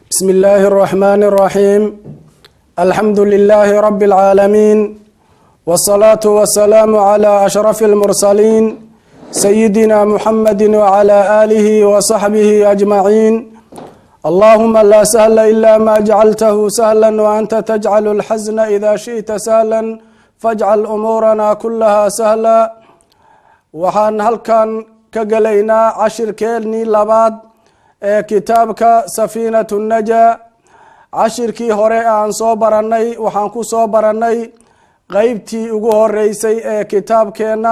بسم الله الرحمن الرحيم الحمد لله رب العالمين والصلاة والسلام على أشرف المرسلين سيدنا محمد وعلى آله وصحبه أجمعين اللهم لا سهل إلا ما جعلته سهلا وأنت تجعل الحزن إذا شئت سهلا فاجعل أمورنا كلها سهلا waxaan halkan ka gelaynaa cashirkeennii labaad ee kitaabka safiinatu najaa cashirkii hore aan soo barannay waxaan ku soo barannay qeybtii ugu horeysay ee kitaabkeenna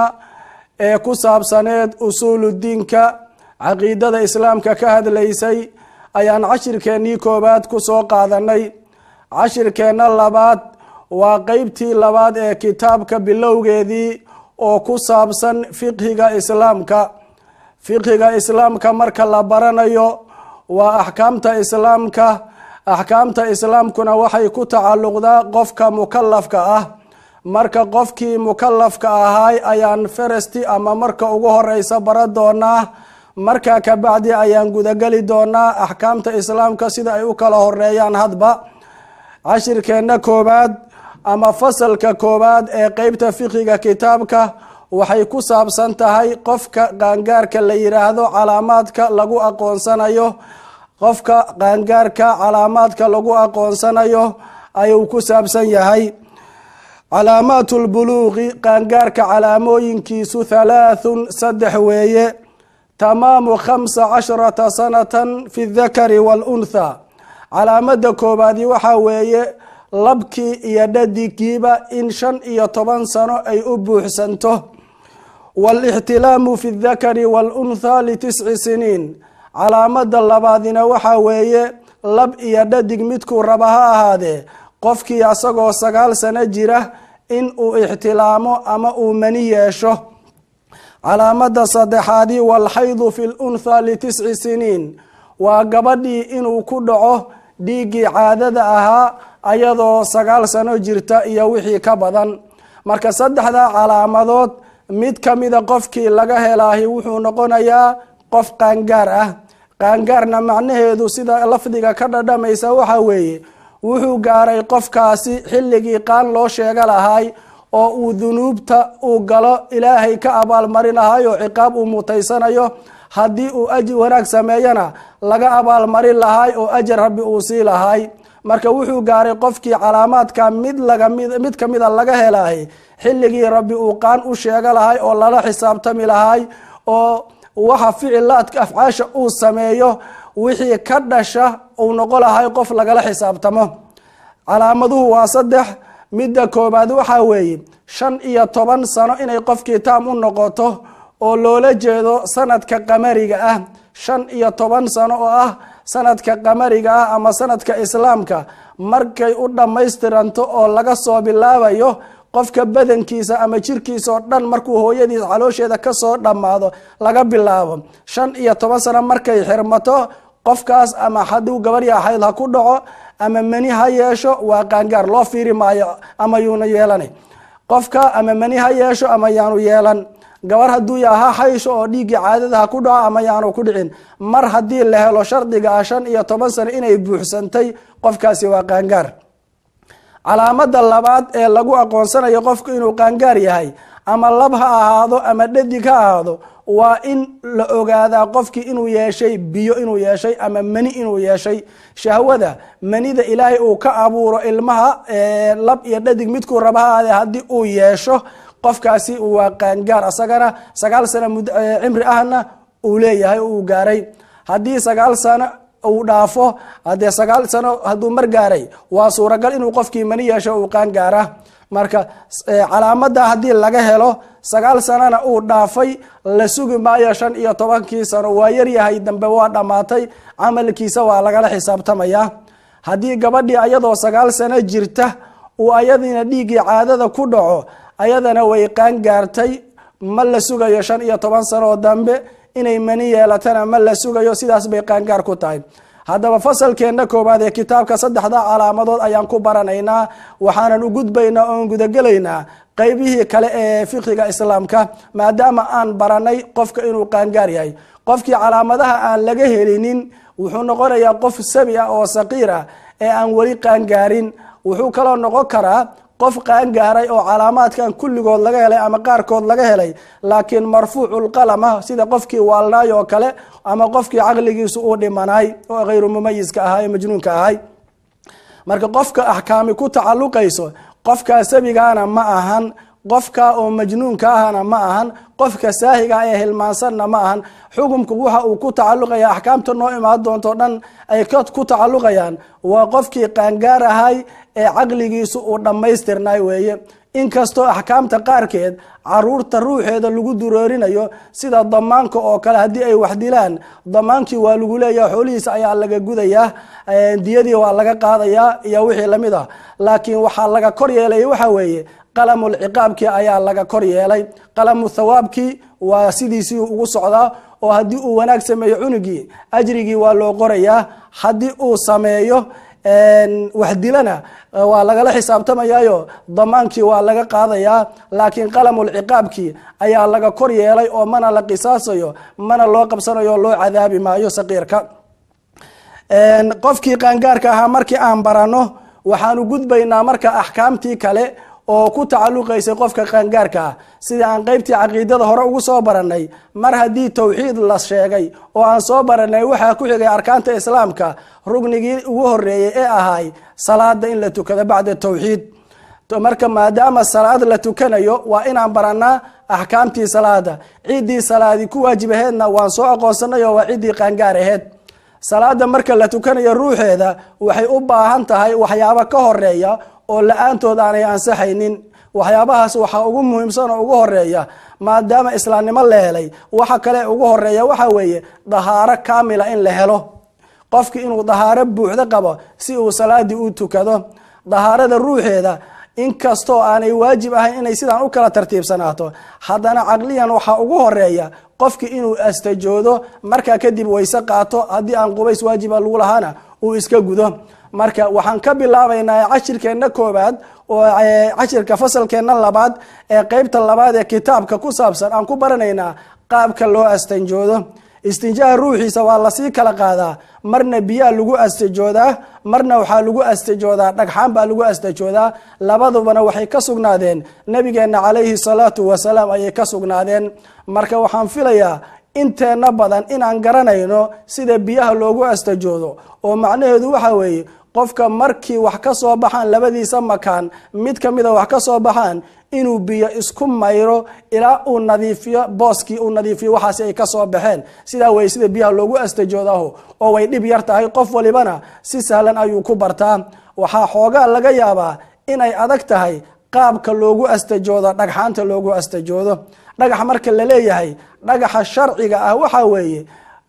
ee ku saabsaneed usuuludiinka caqiidada islaamka ka hadlaysay ayaan cashirkeennii koowaad ku soo qaadanay cashirkeenna labaad waa qeybtii labaad ee kitaabka bilowgeedii oo ku saabsan fiqhiga islaamka fiqhiga islaamka marka la baranayo waa axkaamta islaamka axkaamta islaamkuna waxay ku tacalluqdaa qofka mukalafka ah marka qofkii mukalafka ahaay ayaan feresti ama marka ugu horeysa bara doonaa markaa kabacdi ayaan gudageli doonaa axkaamta islaamka sida ay u kala horeeyaan hadba cashirkeenna koowaad ama fasalka koowaad ee qeybta fiqiga kitaabka waxay ku saabsan tahay qofka qaangaarka la yiraahdo calaamaadka lagu aqoonsanayo qofka qaangaarka calaamaadka lagu aqoonsanayo ayuu ku saabsan yahay calaamaat lbuluuqi qaangaarka calaamooyinkiisu halaathun saddex weeye tamaamu khamsa casharata sanatan fi dakari waluntha calaamada koobaadi waxaa weeye labkii iyo dhadigiiba in shan iyo toban sano ay u buuxsanto waalixtilaamu fi dakari waluntha litisci siniin calaamada labaadina waxaa weeye lab iyo dhadig midkuu raba ha ahaadee qofkii asagoo sagaal sano jira in uu ixtilaamo ama uu mani yeesho calaamada saddexaadi walxaydu fi luntha litisci siniin waa gabadhii inuu ku dhaco dhiiggii caadada ahaa ayadoo sagaal sano jirta iyo wixii ka badan marka saddexda calaamadood mid kamida qofkii laga helaahi wuxuu noqonayaa qof qaangaar ah qaangaarna macnaheedu sida lafdiga ka dhadhamaysa waxa weeye wuxuu gaaray qofkaasi xilligii qaan loo sheega lahay oo uu dunuubta uu galo ilaahay ka abaalmarin lahay oo ciqaab uu mutaysanayo haddii uu aji wanaag sameeyana laga abaalmarin lahay oo ajar rabbi uu sii lahay marka wuxuu gaaray qofkii calaamaadka mid mid kamida laga helahay xilligii rabbi uu qaan u sheega lahay oo lala xisaabtami lahay oo waxa ficilaadka afcaasha uu sameeyo wixii ka dhasha uu noqo lahay qof lagala xisaabtamo calaamaduhu waa saddex midda koobaad waxaa weeye shan iyo toban sano inay qofkii taam u noqoto oo loola jeedo sanadka qamariga ah shan iyo toban sano oo ah sanadka qamariga ah ama sanadka islaamka markay u dhammaystiranto oo laga soo bilaabayo qofka badankiisa ama jirkiisa oo dhan markuu hooyadiis caloosheeda kasoo dhammaado laga bilaabo shan iyo toban sano markay xirmato qofkaas ama hadduu gabarya xayd ha ku dhaco ama mani ha yeesho waa qaangaar loo fiiri maayo ama yuuna yeelan qofka ama mani ha yeesho ama yaanu yeelan gabar hadduu yaha haysho oo dhiiggii caadada ha ku dhaco ama yaanu ku dhicin mar haddii la helo shardiga ah shan iyo toban sano inay buuxsantay qofkaasi waa qaangaar calaamada labaad ee lagu aqoonsanayo qofku inuu qaangaar yahay ama lab ha ahaado ama dhadig ha ahaado waa in la ogaadaa qofkii inuu yeeshay biyo inuu yeeshay ama mani inuu yeeshay shahwada manida ilaahay uu ka abuuro ilmaha lab iyo dhadig midkuu raba ha ahaadee haddii uu yeesho qofkaasi waa qaangaar asagana sagaal sano cimri ahna uu leeyahay uu gaaray haddii sagaal sano uu dhaafo hadee sagaal sano hadduu mar gaaray waa suuragal inuu qofkii mani yeesho uu qaangaara marka calaamada haddii laga helo sagaal sanona uu dhaafay la sugi maayo shan iyo tobankii sano waa yaryahay dambe waa dhammaatay camalkiisa waa lagala xisaabtamaya haddii gabadhii ayadoo sagaal sano jirta uu ayadiina dhiiggii caadada ku dhaco ayadana way qaangaartay ma la sugayo shan iyo toban sano oo dambe inay mani yeelatana ma la sugayo sidaas bay qaangaar ku tahay haddaba fasalkeenna koowaad ee kitaabka saddexda calaamadood ayaan ku baranaynaa waxaanan u gudbaynaa oon gudagelaynaa qeybihii kale ee fiqiga islaamka maadaama aan baranay qofka inuu qaangaar yahay qofkii calaamadaha aan laga helinin wuxuu noqonayaa qof sabi ah oo saqiir ah ee aan weli qaangaarin wuxuu kaloo noqon karaa qof qaangaaray oo calaamaadkan kulligood laga helay ama qaarkood laga helay laakiin marfuuculqalama sida qofkii waalnaay oo kale ama qofkii caqligiisu uu dhimanaay oo hayru mumayiska ahaa ee majnuunka ahay marka qofka axkaami ku tacaluqayso qofkaa sabigaana ma ahan qofka oo majnuunka ahana ma ahan qofka saahiga ee hilmaansanna ma ahan xukumku waxa uu ku tacaluqaya axkaamta noo imaan doonto dhan ay ku tacaluqayaan waa qofkii qaangaar ahay ee caqligiisu uu dhammaystirnay weeye inkastoo axkaamta qaarkeed caruurta ruuxeeda lagu duroorinayo sida damaanka oo kale haddii ay wax dilaan damaankii waa lagu leeyaha xoolihiisa ayaa laga gudayaa diyadii waa laga qaadayaa iyo wixii lamid ah laakiin waxaa laga kor yeelay waxa weeye qalamulciqaabkii ayaa laga kor yeelay qalamu thawaabkii waa sidiisii ugu socdaa oo haddii uu wanaag sameeyo cunugii ajrigii waa loo qorayaa haddii uu sameeyo wax dilana waa lagala xisaabtamayaayo damaankii waa laga qaadayaa laakiin qalamulciqaabkii ayaa laga kor yeelay oo mana la qisaasayo mana loo qabsanayo o loo cadaabi maayo saqiirka qofkii qaangaarka ahaa markii aan barano waxaanu gudbaynaa marka axkaamtii kale oo ku tacaluqaysay qofka qaangaarka ah sida aan qeybtii caqiidada hore ugu soo baranay mar haddii towxiid la sheegay oo aan soo baranay waxaa ku xigay arkaanta islaamka rugnigii ugu horeeyey ee ahay salaada in la tukado bacda towxiid marka maadaama salaad la tukanayo waa inaan baranaa axkaamtii salaada ciddii salaadii ku waajib aheedna waan soo aqoonsanay oo waa ciddii qaangaar aheed salaada marka la tukanayo ruuxeeda waxay u baahan tahay waxyaabo ka horeeya oo la-aantood aanay ansaxaynin waxyaabahaas waxaa ugu muhiimsan oo ugu horeeya maadaama islaamnimo la helay waxa kale ugu horeeya waxa weeye dahaaro kaamila in la helo qofki inuu dahaaro buuxdo qabo si uu salaadii u tukado dahaarada ruuxeeda inkastoo aanay waajib ahayn inay sidaan u kala tartiibsanaato haddana caqliyan waxaa ugu horeeya qofki inuu astajoodo markaa kadib wayse qaato haddii aan qubays waajiba lagu lahaana uu iska gudo marka waxaan ka bilaabaynaa cashirkeenna koobaad oo cashirka fasalkeenna labaad ee qeybta labaad ee kitaabka ku saabsan aan ku baranaynaa qaabka loo astanjoodo istinjaaha ruuxiisa waa lasii kala qaadaa marna biyaa lagu astajoodaa marna waxaa lagu astajoodaa dhagxaan baa lagu astajoodaa labadubana waxay ka sugnaadeen nabigeena calayhi salaatu wasalaam ayay ka sugnaadeen marka waxaan filayaa inteenna badan inaan garanayno sida biyaha loogu astajoodo oo macnaheedu waxa weeye qofka markii wax ka soo baxaan labadiisa makaan mid ka mida wax ka soo baxaan inuu biyo isku mayro ilaa uu nadiifiyo booskii uu nadiifiyo waxaasi ay kasoo baxeen sidaa wey sida biyaha loogu astajoodaho oo way dhib yar tahay qof walibana si sahlan ayuu ku bartaa waxaa xoogaa laga yaabaa inay adag tahay qaabka loogu astajoodo dhagxaanta loogu astajoodo dhagax marka la leeyahay dhagaxa sharciga ah waxa weeye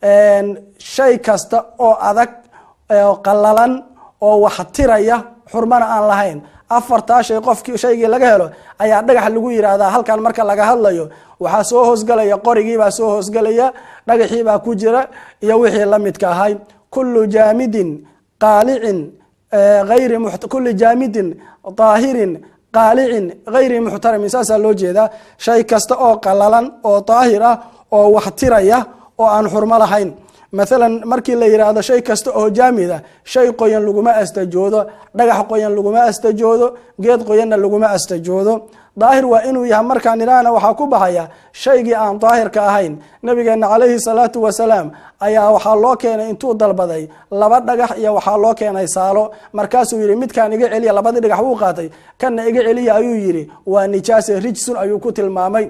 shay kasta oo adag oo qalalan oo wax tiraya xurmana aan lahayn afartaa shay qofkii shaygii laga helo ayaa dhagax lagu yidhaahdaa halkan marka laga hadlayo waxaa soo hoosgalaya qorigiibaa soo hoosgelaya dhagaxiibaa ku jira iyo wixii la midka ahay kullu jaamidin qaalicin ayri kulli jaamidin daahirin qaalicin hayri muxtaramin saasaa loo jeedaa shay kasta oo qalalan oo daahir ah oo wax tiraya oo aan xurmo lahayn maalan markii la yidhaahdo shay kasta oo jaamid a shay qoyan laguma astajoodo dhagax qoyan laguma astajoodo geed qoyanna laguma astajoodo daahir waa inuu yahay markaan idhaahna waxaa ku baxaya shaygii aan daahirka ahayn nabigeena calayhi salaatu wasalaam ayaa waxaa loo keenay intuu dalbaday laba dhagax iyo waxaa loo keenay saalo markaasuu yidhi midkaan iga celiya labadii dhagax wuu qaatay kanna iga celiya ayuu yidhi waa nijaase rijsun ayuu ku tilmaamay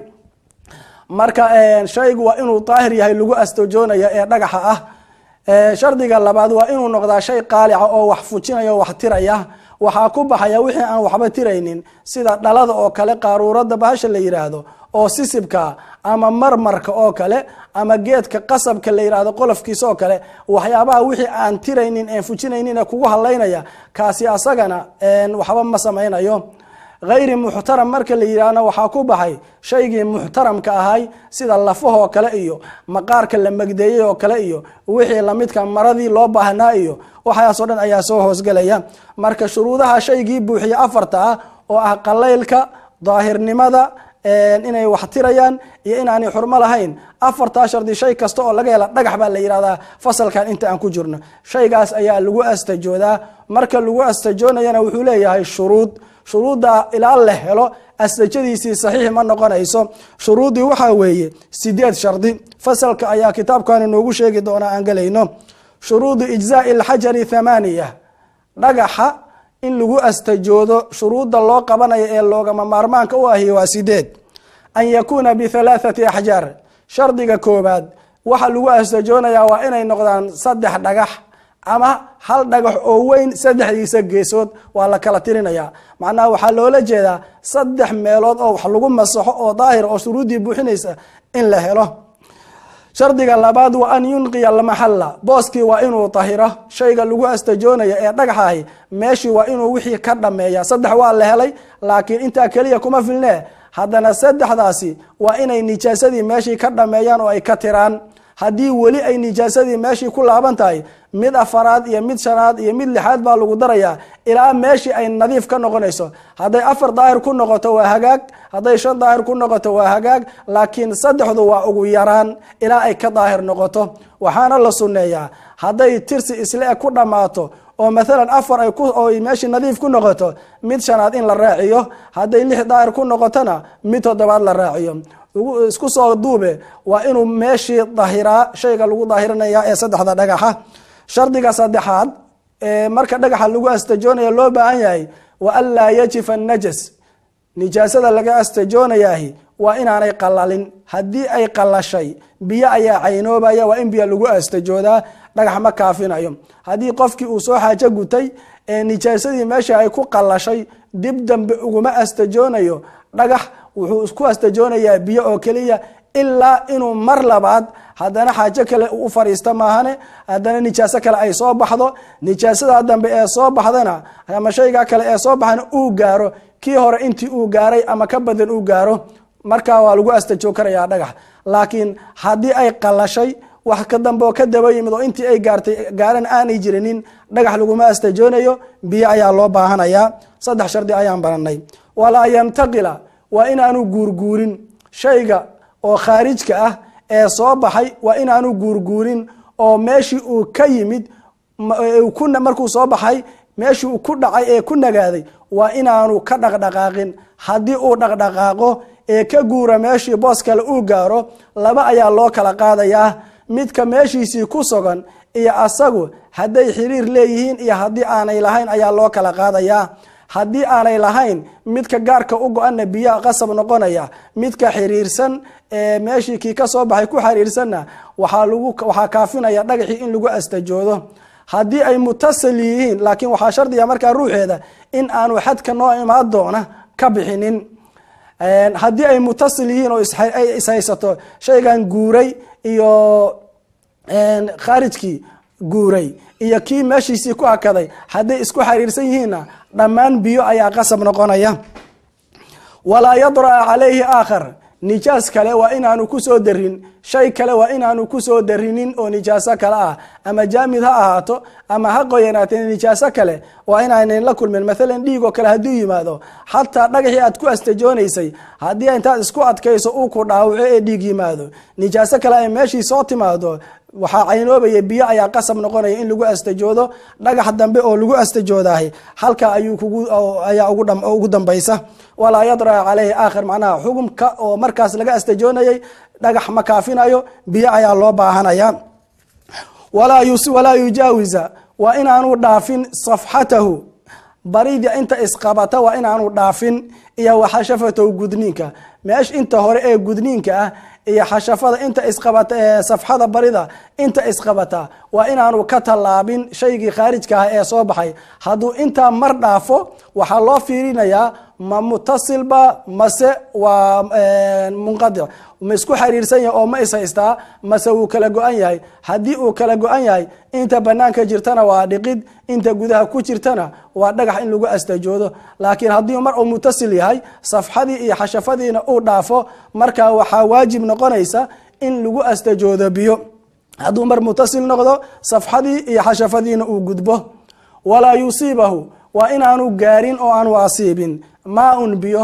marka shaygu waa inuu daahir yahay lagu astajoonaya ee dhagaxa ah shardiga labaad waa inuu noqdaa shay qaalica oo wax fujinaya oo wax tiraya waxaa ku baxaya wixii aan waxba tiraynin sida dhalada oo kale qaaruurada bahasha la yidhaahdo oo sisibka ama marmarka oo kale ama geedka qasabka la yidhaahdo qolofkiisa oo kale waxyaabaha wixii aan tiraynin en fujinaynin kugu halaynaya kaasi asagana waxba ma samaynayo hayri muxtaram marka la yidhaahna waxaa ku baxay shaygii muxtaramka ahay sida lafahoo kale iyo maqaarka la magdeeyey oo kale iyo wixii lamidka maradii loo baahnaa iyo waxaasoo dhan ayaa soo hoosgelaya marka shuruudaha shaygii buuxiya afarta ah oo ah qalaylka daahirnimada inay wax tirayaan iyo inaanay xurmo lahayn afartaa shardi shay kasta oo laga hela dhagax baa la yihahdaa fasalkan inta aan ku jirno shaygaas ayaa lagu astajoodaa marka lagu astajoonayana wuxuu leeyahay shuruud shuruudda ilaa la helo astajadiisii saxiix ma noqonayso shuruuddii waxaa weeye sideed shardi fasalka ayaa kitaabkan inoogu sheegi doonaa aan gelayno shuruudu ijzaai alxajari thamaaniya dhagaxa in lagu astajoodo shuruudda loo qabanayo ee loogama maarmaanka u ahi waa sideed an yakuuna bihalaathati axjaar shardiga koobaad waxa lagu astajoonayaa waa inay noqdaan saddex dhagax ama hal dhagax oo weyn saddexdiisa geesood waa la kala tirinaya macnaha waxaa loola jeedaa saddex meelood oo wax lagu masaxo oo daahir oo shuruuddii buuxinaysa in la helo shardiga labaad waa an yunqiya almaxalla booskii waa inuu tahiro shayga lagu astajoonaya ee dhagaxahi meeshii waa inuu wixii ka dhameeya saddex waa la helay laakiin intaa keliya kuma filne haddana saddexdaasi waa inay nijaasadii meeshii ka dhameeyaan oo ay ka tiraan haddii weli ay nijaasadii meeshii ku laaban tahay mid afaraad iyo mid shanaad iyo mid lixaad baa lagu darayaa ilaa meeshii ay nadiif ka noqonayso hadday afar daahir ku noqoto waa hagaag hadday shan daahir ku noqoto waa hagaag laakiin saddexdu waa ugu yaraan ilaa ay ka daahir noqoto waxaana la sunneeyaa hadday tirsi isle ku dhammaato oo maalan afar ay oo meeshii nadiif ku noqoto mid shanaad in la raaciyo hadday lix daahir ku noqotona mid toddobaad la raaciyo isku soo duube waa inuu meeshii dahiraa shayga lagu daahirinaya ee saddexda dhagaxa shardiga saddexaad ee marka dhagaxa lagu astajoonaya loo baahan yahay wa an laa yajifa najas nijaasada laga astajoonayahi waa inaanay qalalin haddii ay qalashay biyo ayaa caynoobaya waa in biyo lagu astajoodaa dhagax ma kaafinayo haddii qofkii uu soo xaajo gutay ee nijaasadii meesha ay ku qalashay dib dambe uguma astajoonayo dhagax wuxuu isku astajoonayaa biyo oo keliya ilaa inuu mar labaad haddana xaajo kale u fariista maahane haddana nijaaso kale ay soo baxdo nijaasada dambe ee soo baxdana ama shaygaa kale ee soo baxana uu gaaro kii hore intii uu gaaray ama ka badan uu gaaro markaa waa lagu astajoo karayaa dhagax laakiin haddii ay qalashay wax ka dambe oo ka daba yimid oo intii ay gaartay gaaran aanay jirinin dhagax laguma astajoonayo biyo ayaa loo baahanayaa saddex shardi ayaan baranay walaa yantaqila waa inaanu guurguurin shayga oo khaarijka ah ee soo baxay waa inaanu guurguurin oo meeshii uu ka yimid markuu soo baxay meeshii uu ku dhacay ee ku nagaaday waa inaanu ka dhaqdhaqaaqin haddii uu dhaqdhaqaaqo ee ka guura meeshii boos kale uu gaaro laba ayaa loo kala qaadayaa midka meeshiisii ku sugan iyo asagu hadday xiriir leeyihiin iyo haddii aanay lahayn ayaa loo kala qaadayaa haddii aanay lahayn midka gaarka u go-ana biyaa qasab noqonaya midka xiriirsan ee meeshii kii ka soo baxay ku xiriirsanna waxaa lagu waxaa kaafinaya dhagaxii in lagu astajoodo haddii ay mutasil yihiin laakiin waxaa shardiga markaa ruuxeeda in aanu xadka noo imaan doona ka bixinin haddii ay mutasil yihiin oo ay ishaysato shaygan guuray iyo khaarijkii guuray iyo kii meeshiisii ku hakaday hadday isku xiriirsan yihiinna dhammaan biyo ayaa qasab noqonaya walaa yadraa calayhi aakhar nijaas kale waa inaanu kusoo darin shay kale waa inaanu kusoo darinin oo nijaaso kale ah ama jaamid ha ahaato ama ha qoyanaatee nijaaso kale waa inaanan la kulmin maalan dhiig oo kale hadduu yimaado xataa dhagaxii aad ku astajoonaysay haddii intaad isku adkayso uu ku dhaawaco ee dhiig yimaado nijaaso kale ay meeshii soo timaado waxaa caynoobaya biyo ayaa qasab noqonaya in lagu astajoodo dhagax dambe oo lagu astajoodaah halka ayuu ayaa ugu dambaysa walaa yadraa caleyhi aakhir macnaha xugumka oo markaas laga astajoonayay dhagax ma kaafinayo biyo ayaa loo baahanaya walaa yujaawiza waa inaanu dhaafin safxatahu barida inta isqabata waa inaanu dhaafin iyo waxashafatow gudniinka meesha inta hore ee gudniinka ah iyo xashafada inta isqabata ee safxada barida inta isqabata waa inaanu ka tallaabin shaygii khaarijka ah ee soo baxay hadduu intaa mar dhaafo waxaa loo fiirinayaa ma mutasilba mase waa munqadic ma isku xiriirsan yahay oo ma ishaystaa mase wuu kala go-an yahay haddii uu kala go-an yahay inta banaanka jirtana waa dhiqid inta gudaha ku jirtana waa dhagax in lagu astajoodo laakiin haddii mar uu mutasil yahay safxadii iyo xashafadiina uu dhaafo markaa waxaa waajib noqonaysa in lagu astajoodo biyo hadduu mar mutasil noqdo safxadii iyo xashafadiina uu gudbo walaa yusiibahu waa inaanu gaarin oo aanu asiibin maa un biyo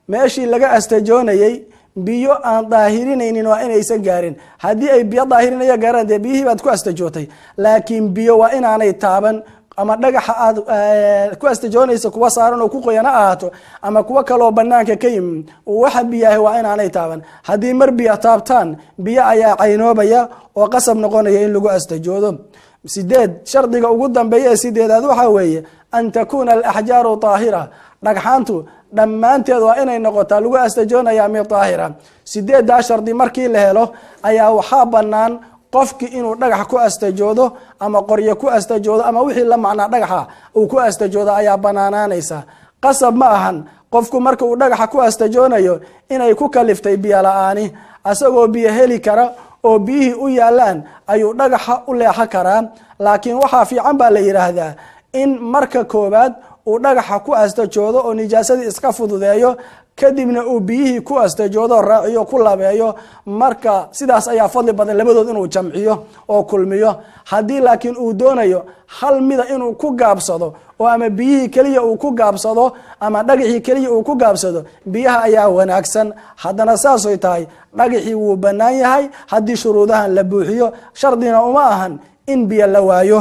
meeshii laga astajoonayey biyo aan daahirinaynin waa inaysan gaarin haddii ay biyo daahirinaya gaaraan dee biyihii baad ku astajootay laakiin biyo waa inaanay taaban ama dhagaxa aad ku astajoonaysa kuwa saaran oo ku qoyan ha ahaato ama kuwo kaleoo banaanka ka yimi waxa biyaha waa inaanay taaban haddii mar biyo taabtaan biyo ayaa caynoobaya oo qasab noqonaya in lagu astajoodo sideed shardiga ugu dambeeya ee sideedaad waxaa weeye an takuuna alaxjaaru daahira dhagxaantu dhammaanteed waa inay noqotaa lagu astajoonaya mid daahira sideedaa shardi markii la helo ayaa waxaa banaan qofki inuu dhagax ku astajoodo ama qoryo ku astajoodo ama wixii la macnaa dhagaxa uu ku astajoodo ayaa banaanaanaysa qasab ma ahan qofku marka uu dhagaxa ku astajoonayo inay ku kaliftay biyo la-aani asagoo biyo heli kara oo biyihii u yaalaan ayuu dhagaxa u leexan karaa laakiin waxaa fiican baa la yidhaahdaa in marka koowaad uu dhagaxa ku astajoodo oo nijaasadii iska fududeeyo kadibna uu biyihii ku astajoodo raaciyo ku labeeyo marka sidaas ayaa fadli badan labadood inuu jamciyo oo kulmiyo haddii laakiin uu doonayo hal mida inuu ku gaabsado oo ama biyihii keliya uu ku gaabsado ama dhagaxii keliya uu ku gaabsado biyaha ayaa wanaagsan haddana saasoy tahay dhagaxii wuu bannaan yahay haddii shuruudahan la buuxiyo shardina uma ahan in biyo la waayo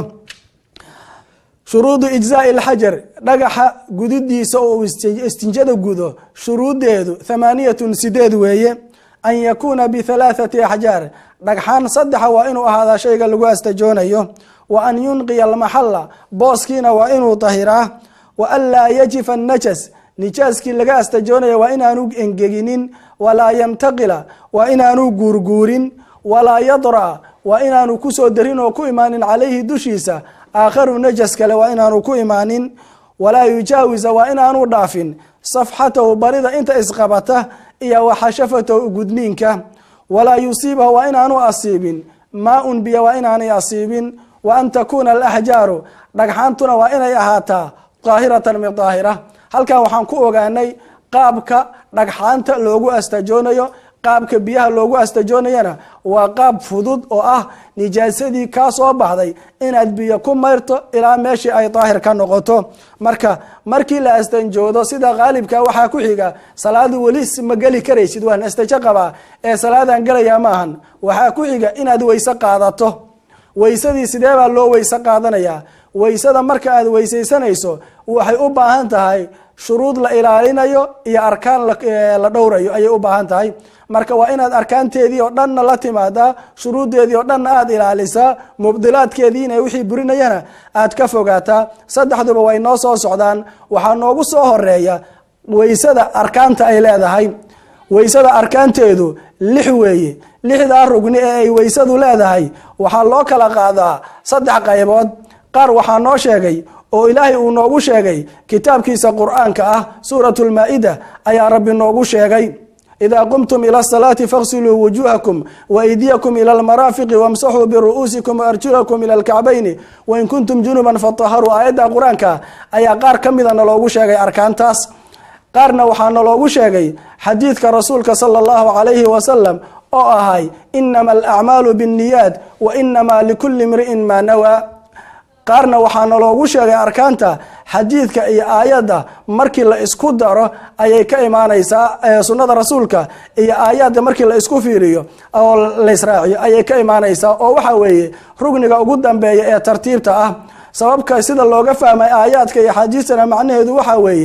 shuruudu ijzaai alxajar dhagaxa gudidiisa oo istinjada gudo shuruudeedu thamaaniyatun sideed weeye an yakuuna bihalaathati axjaar dhagxaan saddexa waa inuu ahaadaa shayga lagu astajoonayo wa an yunqiya almaxalla booskiina waa inuu dahiraa wa an laa yajifa annajas nijaaskii laga astajoonaya waa inaanu engeginin walaa yamtaqila waa inaanu guurguurin walaa yadra waa inaanu kusoo darin oo ku imaanin calayhi dushiisa aakharu najas kale waa inaanu ku imaanin walaa yujaawisa waa inaanu dhaafin safxatahu barida inta isqabata iyo waxashafatahu gudniinka walaa yusiibahu waa inaanu asiibin maa-un biyo waa inaanay asiibin wa an takuuna alaxjaaru dhagxaantuna waa inay ahaataa daahiratan min daahira halkan waxaan ku ogaanay qaabka dhagxaanta loogu astajoonayo qaabka biyaha loogu astajoonayana waa qaab fudud oo ah nijaasadii kaa soo baxday inaad biyo ku mayrto ilaa meeshii ay daahir ka noqoto marka markii la astanjoodo sida qaalibka waxaa ku xiga salaadu weli ma geli karaysid waan astajo qabaa ee salaadan gelayaa ma ahan waxaa ku xiga inaad weyse qaadato weysadii sidee baa loo weyse qaadanayaa weysada marka aad weysaysanayso waxay u baahan tahay shuruud la ilaalinayo iyo arkaan la dhowrayo ayay u baahan tahay marka waa inaad arkaanteedii oo dhanna la timaadaa shuruuddeedii oo dhanna aada ilaalisaa mubdilaadkeediina wixii burinayana aad ka fogaataa saddexduba way noo soo socdaan waxaa noogu soo horeeya weysada arkaanta ay leedahay weysada arkaanteedu lix weeye lixdaa rugni ee ay weysadu leedahay waxaa loo kala qaadaa saddex qaybood qaar waxaa noo sheegay oo ilaahay uu noogu sheegay kitaabkiisa qur-aanka ah suuratu lmaa-ida ayaa rabbi noogu sheegay idaa qumtum ila asalaati faghsiluu wujuhakum waaydiyakum ila almaraafiqi wamsaxuu biru'uusikum waarjulakum ila alkacbayni wain kuntum junuban fataharuu aayadda qur-aanka ayaa qaar ka mida naloogu sheegay arkaantaas qaarna waxaa naloogu sheegay xadiidka rasuulka sala allahu calayhi wasalam oo ahay inama alacmaalu binniyaad wa inamaa likulli imri'in maa nawaa qaarna waxaa naloogu sheegay arkaanta xadiidka iyo aayadda markii la isku daro ayay ka imaanaysaa sunnada rasuulka iyo aayadda markii la isku fiiriyo oo laysraaciyo ayay ka imaanaysaa oo waxa weeye rugniga ugu dambeeya ee tartiibta ah sababka sida looga fahmay aayaadka iyo xadiistana macnaheedu waxa weeye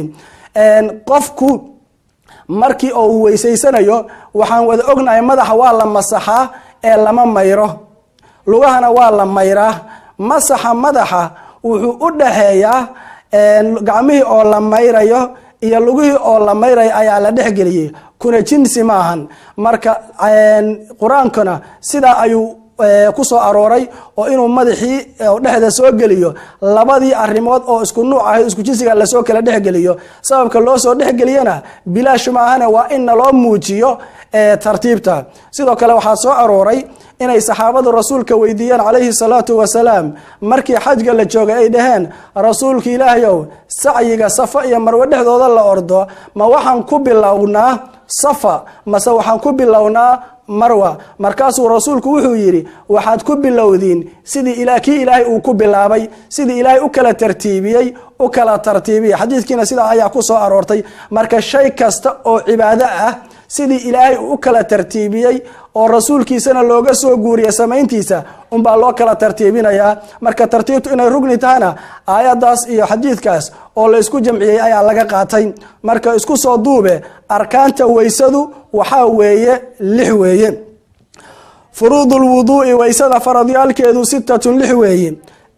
qofku markii oo uu weysaysanayo waxaan wada ognahay madaxa waa la masaxaa ee lama mayro lugahana waa la mayraa masaxa madaxa wuxuu u dhaxeeyaa gacmihii oo la mayrayo iyo lugihii oo la mayrayo ayaa la dhexgeliyey kuna jinsi maahan marka qur-aankuna sidaa ayuu ku soo arooray oo inuu madaxii dhexda soo geliyo labadii arimood oo isku nuuc ahayd isku jinsiga lasoo kala dhexgeliyo sababka loo soo dhexgeliyana bilaash maahana waa in naloo muujiyo tartiibta sidoo kale waxaa soo arooray inay saxaabadu rasuulka weydiiyeen calayhi salaatu wasalaam markii xajga la joogay ay dhaheen rasuulka ilaahayow sacyiga safa iyo marwe dhexdooda la ordo ma waxaan ku bilownaa safa mase waxaan ku bilownaa marwa markaasuu rasuulku wuxuu yidhi waxaad ku bilowdiin sidii kii ilaahay uu ku bilaabay sidii ilaahay u kala tartiibiyey u kala tartiibiyey xadiidkiina sidaa ayaa ku soo aroortay marka shay kasta oo cibaado ah sidii ilaahay uu u kala tartiibiyey oo rasuulkiisana looga soo guuriya samayntiisa unbaa loo kala tartiibinayaa marka tartiibtu inay rugni tahana aayadaas iyo xadiidkaas oo la isku jamciyey ayaa laga qaatay marka isku soo duube arkaanta weysadu waxaa weeye lix weeye furuudu lwuduu'i weysada faradyaalkeedu sitatun lix weeye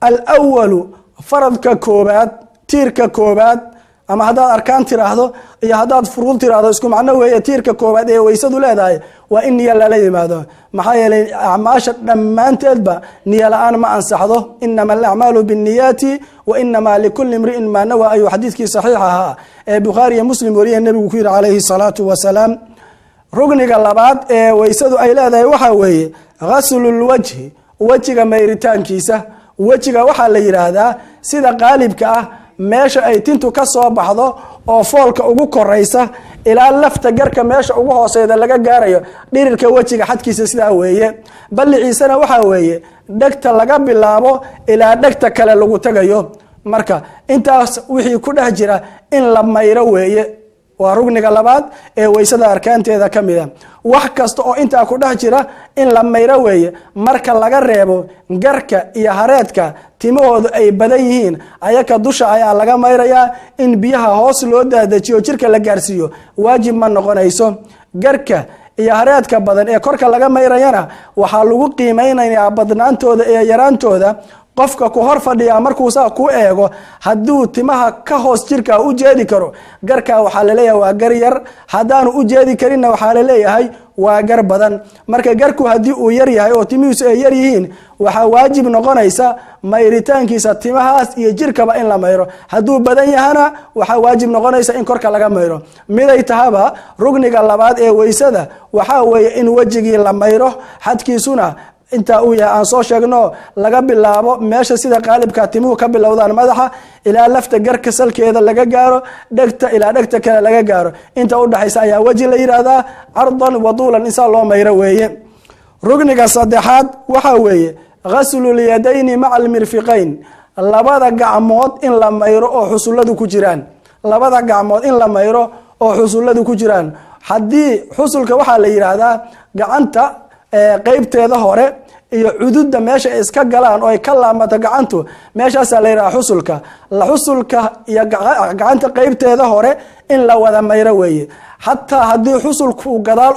alwalu faradka koobaad tiirka koobaad ama haddaad arkaan tiraahdo iyo haddaad furuud tiraahdo isku macno weeye tiirka koobaad ee weysadu leedahay waa in niyo lala yimaado maxaa yeelay acmaasha dhammaanteedba niyo la-aan ma ansaxdo inama alacmaalu binniyaati wa inamaa likulli imri'in maa nawa ayuu xadiidkii saxiix ahaa ee bukhaari iyo muslim wariye nebigu ku yidhi calayhi salaatu wasalaam rugniga labaad ee weysadu ay leedahay waxaa weeye ghaslulwajhi wejiga mayritaankiisa wejiga waxaa la yidhaahdaa sida qaalibka ah meesha ay tintu ka soo baxdo oo foolka ugu koraysa ilaa lafta garka meesha ugu hooseyda laga gaarayo dhirirka wejiga xadkiisa sidaa weeye balliciisana waxaa weeye dhegta laga bilaabo ilaa dhegta kale lagu tagayo marka intaas wixii ku dhex jira in la mayro weeye waa rugniga labaad ee weysada arkaanteeda ka mida wax kasta oo intaa ku dhex jira in la mayro weeye marka laga reebo garka iyo hareedka timahoodu ay badan yihiin ayaka dusha ayaa laga mayrayaa in biyaha hoos loo daadajiyo jirka la gaarsiiyo waajib ma noqonayso garka iyo hareedka badan ee korka laga mayrayana waxaa lagu qiimeynayaa badnaantooda iyo yaraantooda qofka ku hor fadhiyaa markuu saa ku eego hadduu timaha ka hoos jirka u jeedi karo garkaa waxaa laleeyahay waa gar yar haddaanu u jeedi karinna waxaa laleeyahay waa gar badan marka garku haddii uu yar yahay oo timihiisu ay yar yihiin waxaa waajib noqonaysa mayritaankiisa timahaas iyo jirkaba in la mayro hadduu badan yahana waxaa waajib noqonaysa in korka laga mayro miday tahaba rugniga labaad ee weysada waxaa weeye in wejigii la mayro xadkiisuna intaa uu yahay aan soo sheegno laga bilaabo meesha sida qaalibka timuhu ka bilowdaan madaxa ilaa lafta garka salkeeda laga gaaro dhegta ilaa dhegta kale laga gaaro inta udhexaysa ayaa weji la yidhaahdaa cardan waduulan insaa loo mayro weeye rugniga saddexaad waxaa weeye ghasllyadayni maca almirfiqayn labada gacmood in la mayro oo xusulladu ku jiraan labada gacmood in la mayro oo xusulladu ku jiraan haddii xusulka waxaa la yidhaahdaa gacanta qeybteeda hore iyo cududa meesha ay iska galaan oo ay ka laamato gacantu meeshaasaa la yidhaha xusulka la xusulka iyo gacanta qeybteeda hore in la wada mayro weeye xataa haddii xusulku gadaal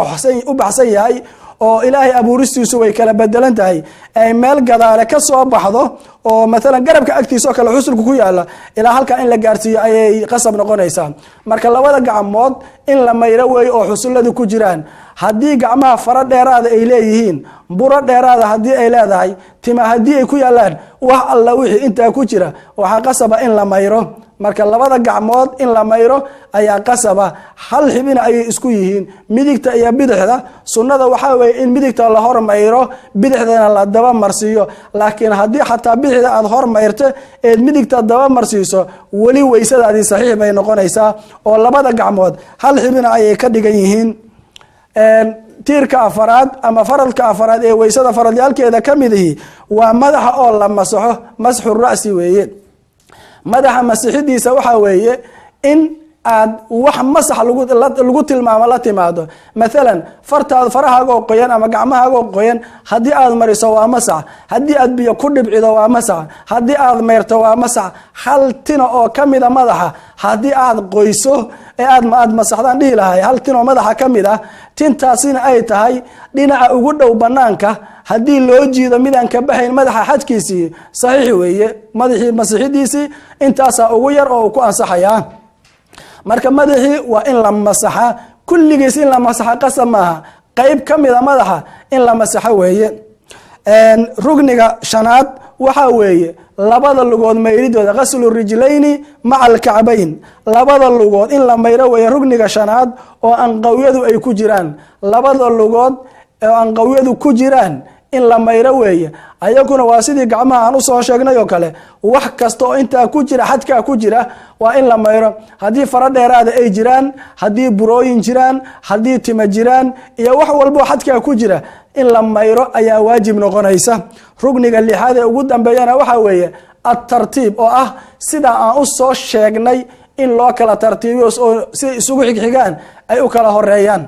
u baxsan yahay oo ilaahay abuuristiisu way kala bedelan tahay ay meel gadaale ka soo baxdo oo maalan garabka agtiisa oo kale xusulku ku yaala ilaa halkaa in la gaarsiiyo ayay qasab noqonaysaa marka labada gacmood in la mayro weeye oo xusulladu ku jiraan haddii gacmaha faro dheeraada ay leeyihiin buro dheeraada haddii ay leedahay tima haddii ay ku yaalaan wax alla wixii intaa ku jira waxaa qasaba in la mayro marka labada gacmood in la mayro ayaa qasaba hal xibina ayay isku yihiin midigta iyo bidixda sunnada waxaa weye in midigta la hor mayro bidixdana la daba marsiiyo laakiin haddii xataa bidixda aad hor mayrto eed midigta daba marsiiso weli weysadaadii saxiix bay noqonaysaa oo labada gacmood hal xibina ayay ka dhigan yihiin tiirka afaraad ama faradka afaraad ee weysada faradyaalkeeda ka midihi waa madaxa oo la masaxo masxu ra'si weeye madaxa masixidiisa waxaa weeye in aad wax masax lagu tilmaamo la timaado maalan fartaad farahaagoo qoyan ama gacmahaagoo qoyan haddii aad mariso waa masax haddii aad biyo ku dhibcido waa masax haddii aad meyrto waa masax hal tina oo ka mida madaxa haddii aad qoyso ee aad aad masaxdaan dhihi lahay hal tin oo madaxa ka mid ah tintaasina ay tahay dhinaca ugu dhow banaanka haddii loo jiido midaan ka baxayn madaxa xadkiisii saxiix weeye madaxii masixidiisii intaasaa ugu yar oo uu ku ansaxayaa marka madaxii waa in la masaxa kulligiis in la masaxa qasab maaha qeyb ka mida madaxa in la masaxo weeye rugniga shanaad waxaa weeye labada lugood mayridooda ghaslu rijlayni maca alkacbayn labada lugood in la mayro weeye rugniga shanaad oo anqawyadu ay ku jiraan labada lugood oo anqawyadu ku jiraan in la mayro weeye ayaguna waa sidii gacmaha aan usoo sheegnay oo kale wax kasta oo intaa ku jira xadkaa ku jira waa in la mayro haddii faro dheeraada ay jiraan haddii burooyin jiraan haddii tima jiraan iyo wax walboo xadkaa ku jira in la mayro ayaa waajib noqonaysa rugniga lixaad ee ugu dambeeyana waxaa weeye atartiib oo ah sidaa aan u soo sheegnay in loo kala tartiibiyo oo siday isugu xigxigaan ay u kala horeeyaan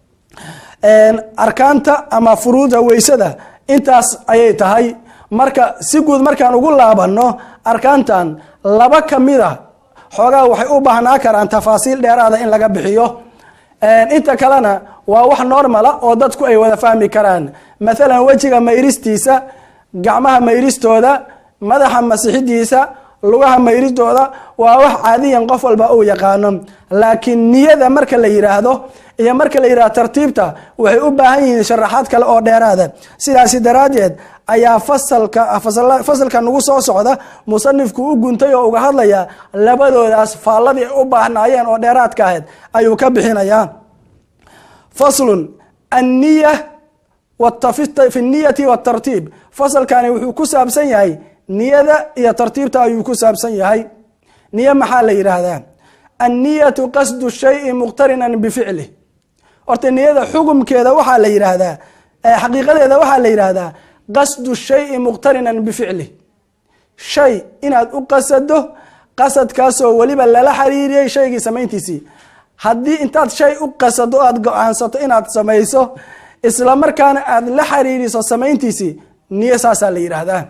arkaanta ama furuuda weysada intaas ayay tahay marka si guud markaan ugu laabanno arkaantan laba kamida xoogaa waxay u baahnaa karaan tafaasiil dheeraada in laga bixiyo inta kalena waa wax normala oo dadku ay wada fahmi karaan maalan wejiga mayristiisa gacmaha mayristooda madaxa masixidiisa lugaha mayridooda waa wax caadiyan qof walba uu yaqaano laakiin niyada marka la yiraahdo iyo marka la yihahdo tartiibta waxay u baahan yihiin sharaxaad kale oo dheeraada sidaasi daraaddeed ayaa fasalka fasalka nagu soo socda musanifku u guntay oo uga hadlaya labadoodaas faalladii ay u baahnaayeen oo dheeraadka ahayd ayuu ka bixinayaa faslun anniya fi niyati watartiib fasalkani wuxuu ku saabsan yahay niyada iyo tartiibta ayuu ku saabsan yahay niyo maxaa la yidhaahdaa anniyatu qasdu shayi muqtarinan bificlih horta niyada xugumkeeda waxaa la yidhaahdaa xaqiiqadeeda waxaa la yidhaahdaa qasdu shayi muqtarinan bificlih shay inaad u qasado qasadkaasoo weliba lala xiriiriyey shaygii samayntiisii haddii intaad shay u qasado aad go-aansato inaad samayso isla markaana aad la xiriiriso samayntiisii niyo saasaa la yidhaahdaa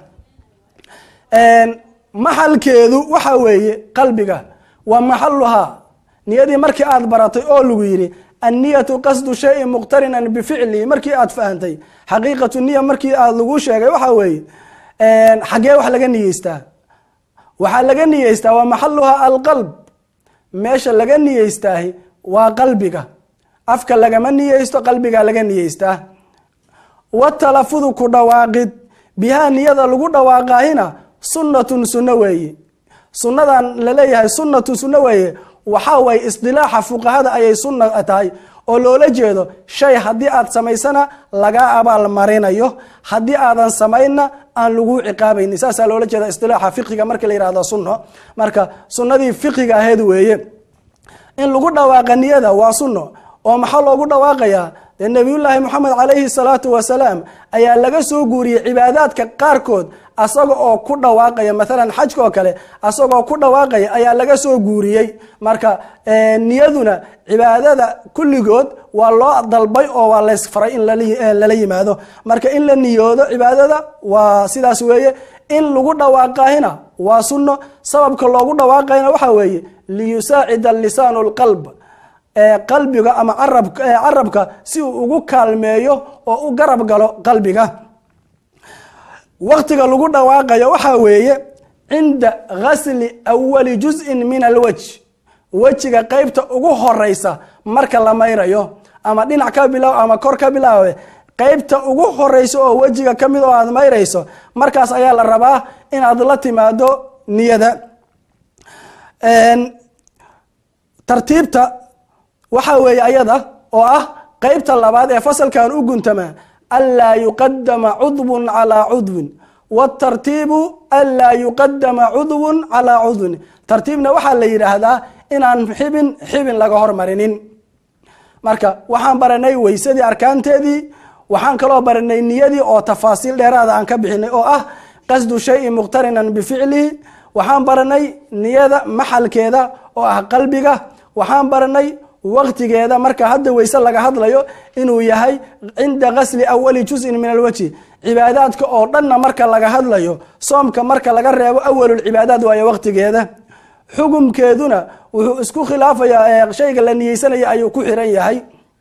maxalkeedu waxa weeye qalbiga wa maxaluhaa niyadii markii aad baratay oo lagu yidhi anniyatu qasdu shayin muqtarinan bificli markii aad fahantay xaqiiqatu niya markii aad lagu sheegay waxa weeye xaggee wax laga niyeystaa waxaa laga niyeystaa waa maxaluhaa alqalb meesha laga niyeystaahi waa qalbiga afka lagama niyeysto qalbiga laga niyeystaa watalafudu ku dhawaaqid bihaa niyada lagu dhawaaqaahina sunnatun sunno weeye sunnadan laleeyahay sunnatun sunno weeye waxaa waye isdilaaxa fuqahada ayay sunna tahay oo loola jeedo shay haddii aad samaysana lagaa abaal marinayo haddii aadan samaynna aan laguu ciqaabayni saasaa loola jeeda isdilaaxa fiqiga marka la yihahdo sunno marka sunnadii fiqiga ahayd weeye in lagu dhawaaqa niyada waa sunno oo maxaa loogu dhawaaqayaa dee nabiyullaahi moxamed calayhi salaatu wasalaam ayaa laga soo guuriyey cibaadaadka qaarkood asaga oo ku dhawaaqaya maalan xajka oo kale asagoo ku dhawaaqaya ayaa laga soo guuriyey marka niyaduna cibaadada kulligood waa loo dalbay oo waa laysfaray in lala yimaado marka in la niyoodo cibaadada waa sidaas weeye in lagu dhawaaqahina waa sunno sababka loogu dhawaaqayna waxaa weeye liyusaacida lisaanu lqalb qalbiga ama carabka si uu ugu kaalmeeyo oo u garab galo qalbiga waktiga lagu dhawaaqayo waxaa weeye cinda gasli awali juz'in min alwaj wejiga qeybta ugu horeysa marka la mayrayo ama dhinac ka bilaaw ama kor ka bilaawe qeybta ugu horeysa oo wejiga ka mid oo aad mayrayso markaas ayaa la rabaa inaad la timaado niyada tartiibta waxaa weeye ayada oo ah qeybta labaad ee fasalkan u guntama anlaa yuqadama cudwun calaa cudwin wtartiibu anlaa yuqadama cudwun calaa cudwin tartiibna waxaa la yidhaahdaa inaan xibin xibin laga hormarinin marka waxaan baranay weysadii arkaanteedii waxaan kaloo baranay niyadii oo tafaasiil dheeraada aan ka bixinay oo ah qasdu shayin muqtarinan bificlihi waxaan baranay niyada maxalkeeda oo ah qalbiga waxaan baranay waktigeeda marka hadda weyse laga hadlayo inuu yahay cinda gasli awali juzin min alwajhi cibaadaadka oo dhanna marka laga hadlayo soomka marka laga reebo awalulcibaadaad waayo waktigeeda xukumkeeduna wuxuu isku khilaafayaa shayga la niyeysanaya ayuu ku xiran yahay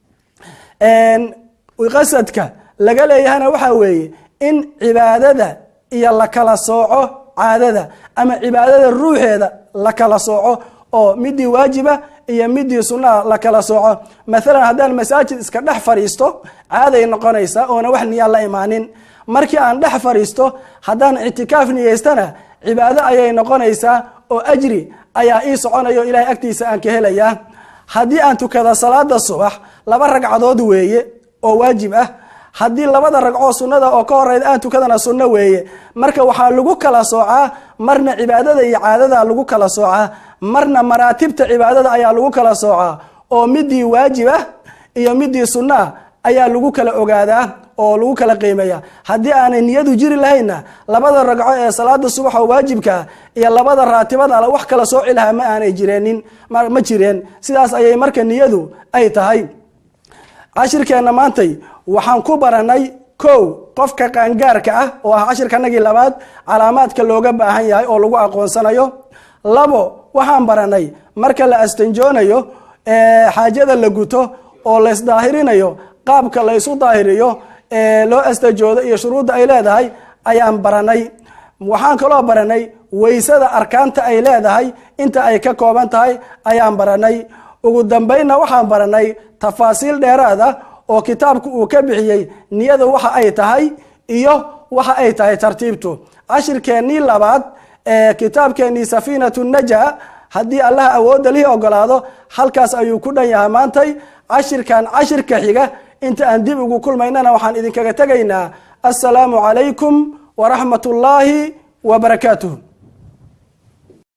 qasadka laga leeyahana waxaa weeye in cibaadada iyo la kala sooco caadada ama cibaadada ruuxeeda la kala sooco oo midii waajiba iyo midii sunnaha la kala sooco maalan haddaan masaajid iska dhex fadhiisto caaday noqonaysaa oona wax niyaa la imaanin markii aan dhex fadhiisto haddaan ictikaaf niyeystana cibaado ayay noqonaysaa oo ajri ayaa ii soconayo ilahay agtiisa aan ka helayaa haddii aan tukada salaada subax laba ragcadood weeye oo waajib ah haddii labada ragcoo sunnada oo ka horeyda aan tukadana sunno weeye marka waxaa lagu kala soocaa marna cibaadada iyo caadada lagu kala soocaa marna maraatibta cibaadada ayaa lagu kala soocaa oo midii waajib ah iyo midii sunno ah ayaa lagu kala ogaadaa oo lagu kala qiimeeya haddii aanay niyadu jiri lahaynna labada ragco ee salaada subax oo waajibkaa iyo labada raatibada wax kala sooci lahaa ma aanay jireenin ma jireen sidaas ayay marka niyadu ay tahay cashirkeenna maantay waxaan ku baranay kow qofka qaangaarka ah oo ah cashirkanagii labaad calaamaadka looga baahan yahay oo lagu aqoonsanayo labo waxaan baranay marka la astanjoonayo xaajada la guto oo laysdaahirinayo qaabka laysu daahiriyo loo astajoodo iyo shuruudda ay leedahay ayaan baranay waxaan kaloo baranay weysada arkaanta ay leedahay inta ay ka kooban tahay ayaan baranay ugu dambeynna waxaan baranay tafaasiil dheeraada oo kitaabku uu ka bixiyey niyada waxa ay tahay iyo waxa ay tahay tartiibtu cashirkeennii labaad ee kitaabkeennii safiinatu naja haddii allaha awoodda lihi ogolaado halkaas ayuu ku dhan yahay maantay cashirkan cashirka xiga inta aan dib ugu kulmaynana waxaan idinkaga tegaynaa assalaamu calaykum waraxmat ullaahi wa barakaatuh